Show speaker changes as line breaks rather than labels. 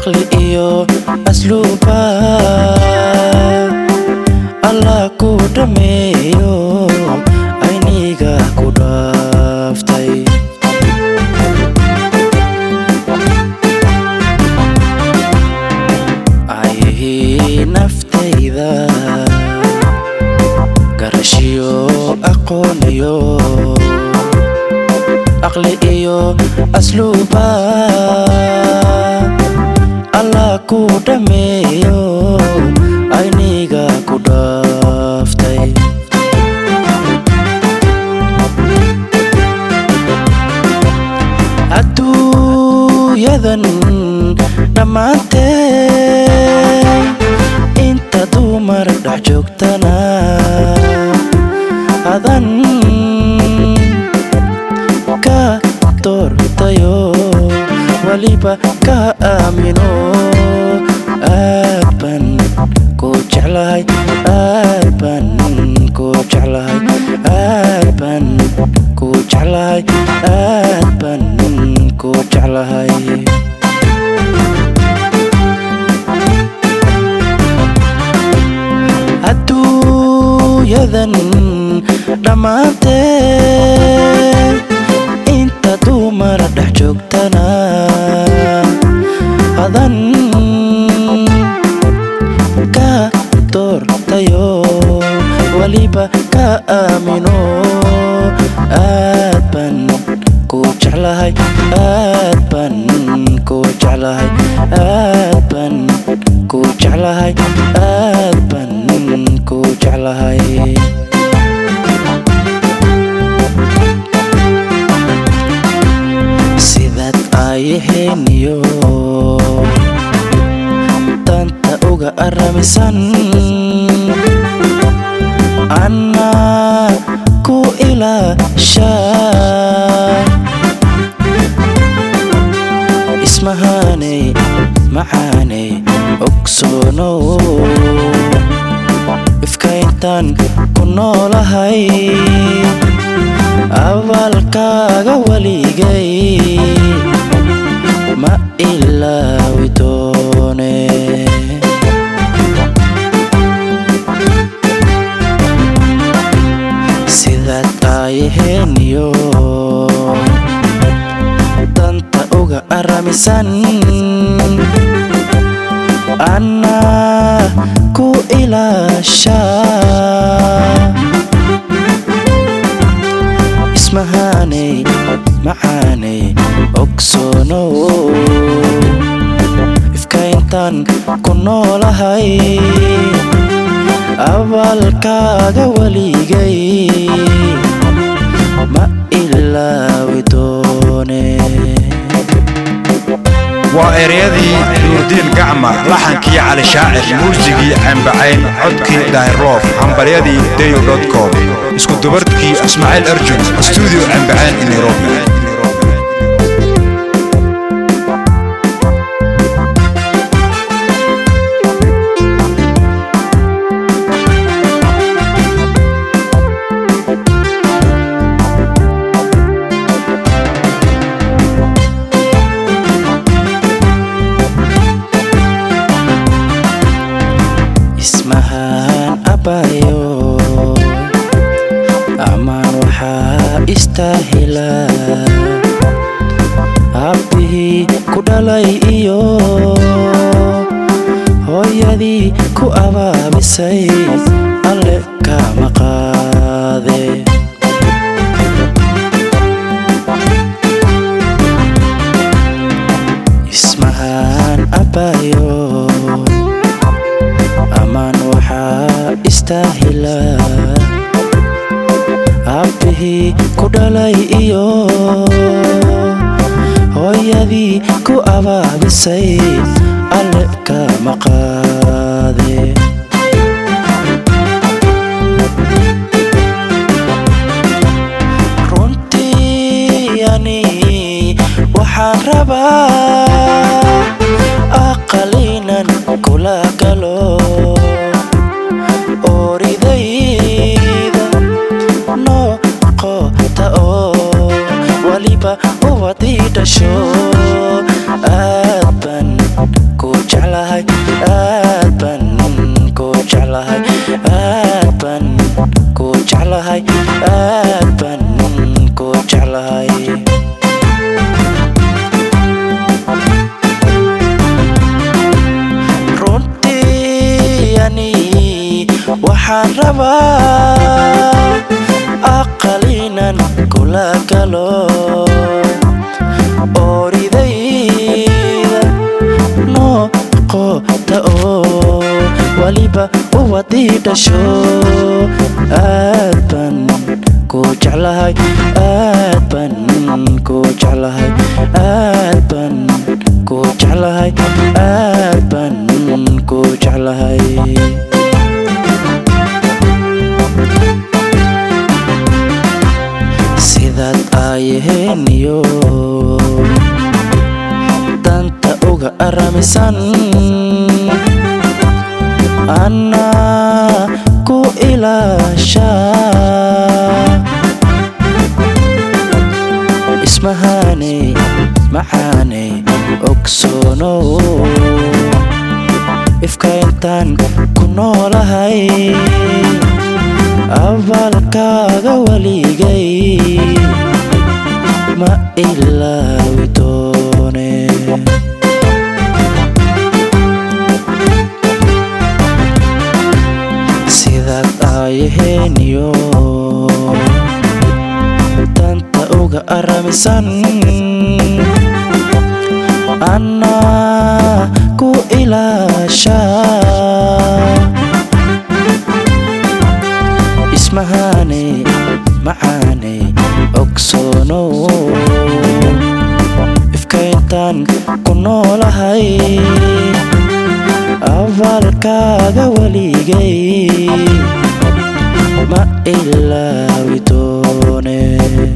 aqli iyo asluuba allah ku dhameeyo ayniga ku dhaaftay ayihii naftayda garashiyo aqooniyo aqli iyo asluuba allah ku dhameeyo ayniga ku dhaaftay adduunyadan dhammaantee inta dumar dhex joogtana adan ka doortayo waliba ka aamino aad ban ku jeclahay aad ban ku jeclahay aad ban ku jeclahay aad ban ku jeclahay adduunyadan dhammaantee inta dumar dhex joogtana adan ka doortayo waliba ka aamino aad ban ku jeclahay aad ban ku jeclahay aad ban ku jeclahay aad ban ku jeclahay sidaad ayaheniyo danta uga aramisan annaa ku ilaasha ismahaaney macaaney ogsoonow ifkayntaan ku noolahay abaalkaaga waligay ma ilaawi doone sidaad ayaheniyo danta uga aramisan annaa ku ilaasha ismahaaney macaaney ogsoonow ifkayntaan ku noolahay abaalkaaga waligay ma ilaawi doone
waa ereyadii nuurdiin gacma laxankii cali shaacir muusigii cambacayn codkii daahirloof hambaryadii dayo com isku dubarkii ismaaciil arjun stuudio cambacayn nairobi
ismahaan abayo amaan waxaa istaahila abbihii ku dhalay iyo hooyadii ku abaabisay alle kama qaade ismahaan abayo amaan waxaa istaahila abbihii ku dhalay iyo hooyadii ku abaabisay alle kama qaade runtii ani waxaan rabaa aqalinan kula galo oridayda noqota oo waliba ubadii dhasho aad ban ku waxaan rabaa aqalinan kula galo ooridayda noqota oo waliba uwadii dhasho aad ban ku jeclahay aad ban ku jeclahay aad ban ku jeclahay aad ban ku jeclahay sidaad aayaheeniyo danta uga aramisan annaa ku ilaasha ismahaaney macaaney ogsoonow ifka intaan ku noolahay abaalkaaga waligay ma ilaawi doone sidaad aayaheeniyo danta uga aramisan annaa ku ilaasha ismahaaney macaaney ogsoonow ifka intaan ku noolahay abaalkaaga waligay ma ilaawi doone